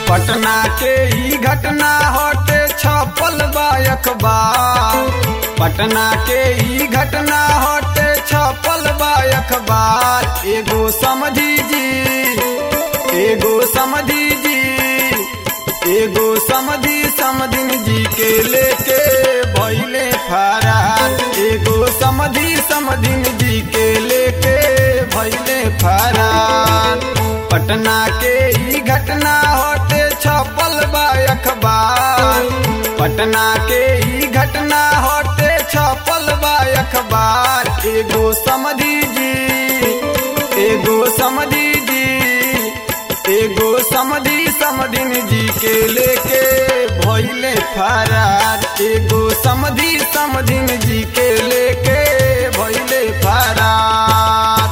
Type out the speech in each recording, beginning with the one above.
पटना के ई घटना हटे छपल बा अखबार पटना के ई घटना हटे छपल बा अखबार एगो समझी जी एगो समझी जी एगो समझी समधिन जी के लेके भैले फरार एगो समझी समधिन जी के लेके भैले फरार पटना के ई घटना होते छपल बा अखबार पटना के ई घटना होते छपल बा अखबार एगो समझी जी एगो समझी जी एगो समझी समधिन जी के लेके भैले फरार एगो समझी समधिन जी के लेके भैले फरार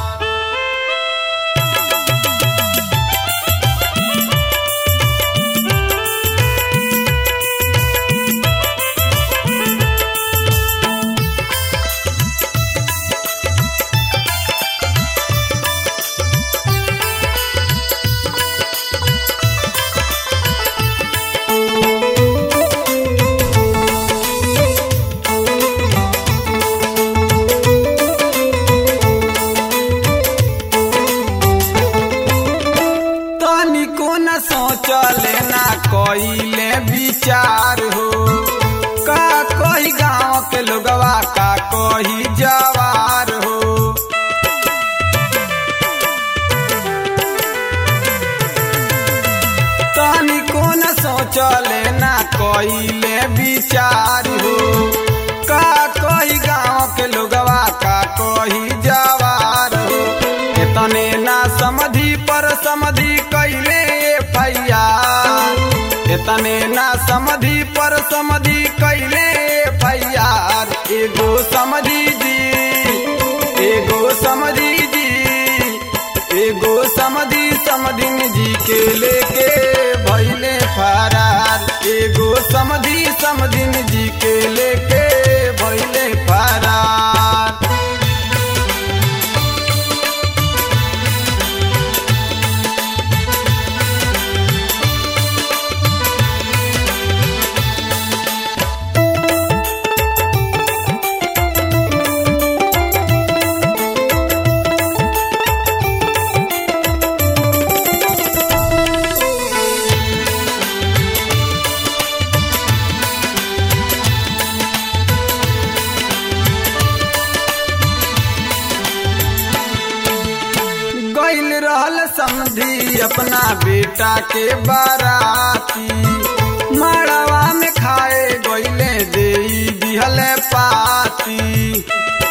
तनिको न सोचले ना कइले विचार हो का कही गाँव के लोगवा का कही जवार हो तनिको न सोचले ना कइले विचार हो का कही गाँव के लोगवा का कही जवार हो एतने ना समझी पर समझी कैले फैयार एतने ना समझी पर समझी कैले फैयार एगो समझी जी एगो समझी जी एगो समझी समधिन जी के लेके भैले फरार एगो समझी समधिन जी के लेके भैले फरार गैल रहल समधी अपना बेटा के बाराती मड़वा में खाए गैले दे दिहल पाती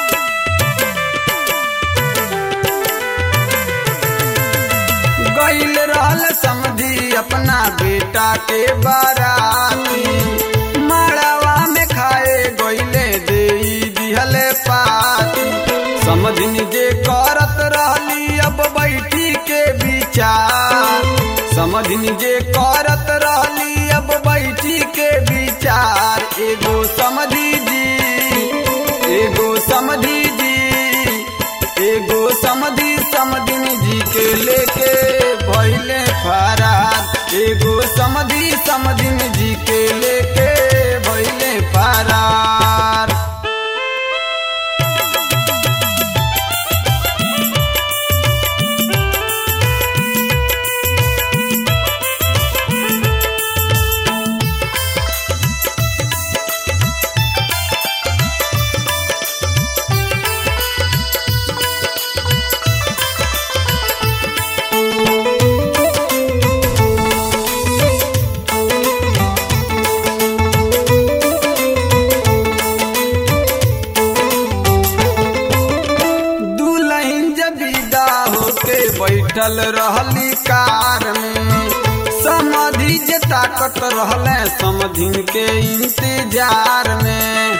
गैल रहल समधी अपना बेटा के बाराती मड़वा में खाए गैले दे दिहल पाती समझिन जे करत रहली अब बैठी के विचार समझिन जे करत रहली अब बैठी के विचार एगो समझी जी एगो समझी जी एगो समझी समधिन जी के लेके भैले फरार एगो समझी समधिन जी के लेके भैले फरार दुल्हन जब विदा होके बैठल रहली कार में समधि जे ताकत रहले समधिन के इंतजार में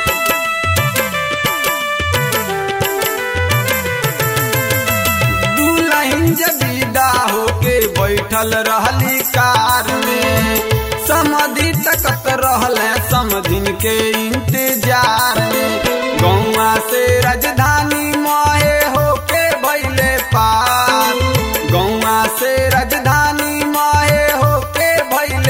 दुल्हन जब विदा होके बैठल रहली कार में समधि तकत रहले समधिन के इंतजार में गौवा से राजधानी मोहे होके भैले पार गौवा से राजधानी मोहे होके भैले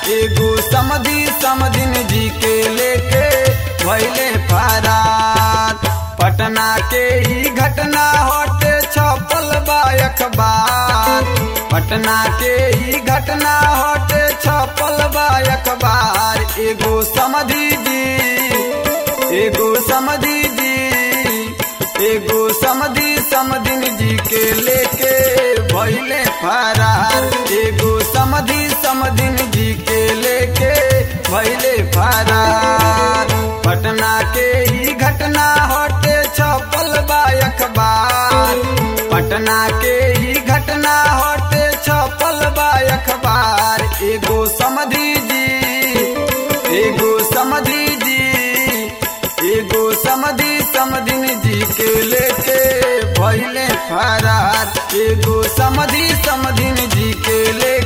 एगो समधि समधिन जी के लेके भैले फरार पटना के ही घटना होते छपल बा अखबार पटना के ही घटना होते छपल बा अखबार एगो समधि जी एगो समधि जी एगो समधि समधिन जी के लेके भैले फरार एगो समधि समधिन जी के लेके भैले फरार पटना के ही घटना होते छपल बा अखबार पटना के ही घटना होते छपल बा अखबार एगो समधि जी एगो समधि जी एगो समधि समधिन जी के लेके भैले फरार एगो समधि समधिन जी के लेके